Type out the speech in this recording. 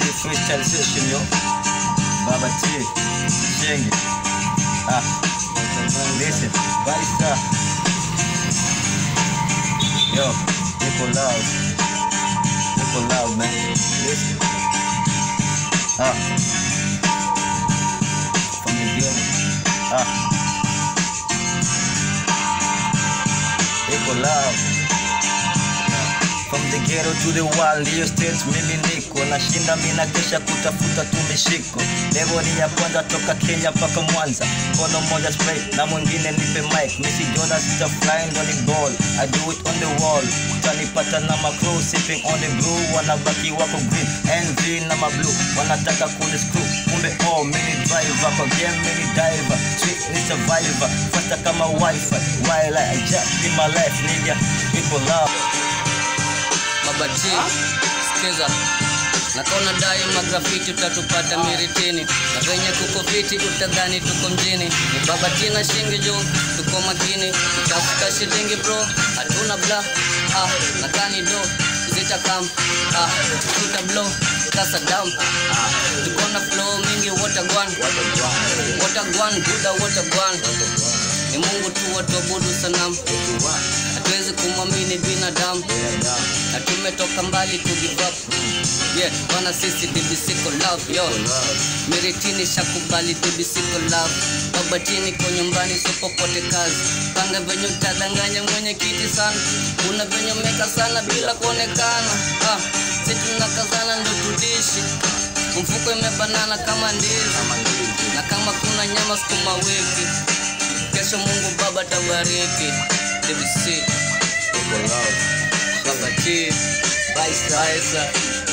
freestyle session yo. Baba T, Shengi. Ah, listen, Barista. Yo, people love. People love, man. Listen. Ah. From the beginning. Ah. People love. From the ghetto to the wild, hiyo state mimi niko nashinda, mimi na kesha kutafuta tu mishiko. Level ni ya kwanza toka Kenya mpaka Mwanza, mkono mmoja spray na mwingine nipe mic. Missy Jonas sita flying on the ball, I do it on the wall. Utanipata na macro sipping on the brew, wanabaki wako green, envy na mablue, wanataka kuni screw. Kumbe oh, mini driver kwa game, mini diver, street ni survivor, faster kama wifi. While I just in my life, nigga, people love. Babati, sikiza nakaona dai magrafiti utatupata miritini na venye kuko fiti utadhani tuko mjini ni babati na shingi juu tuko makini utafika shilingi bro hatuna bla ah, nakani do zita kam ah, tuta blow kasa dam ah, tuko na flow mingi watagwan watagwan buda watagwan ni mungu tu watuabudu sanamu hatuwezi kumwamini binadamu na tumetoka mbali to give up yeah bana sisi DBC ko love yo miritini shakubali DBC ko love babatini ko nyumbani so popote kazi panga venye utadanganya mwenye kiti sana kuna venye umeka sana bila kuonekana ah, si tunakazana ndo tudishi mfuko imebanana kama ndizi na kama kuna nyama sukuma wiki kesho mungu baba tabariki DBC People love. Baba T, Baisa,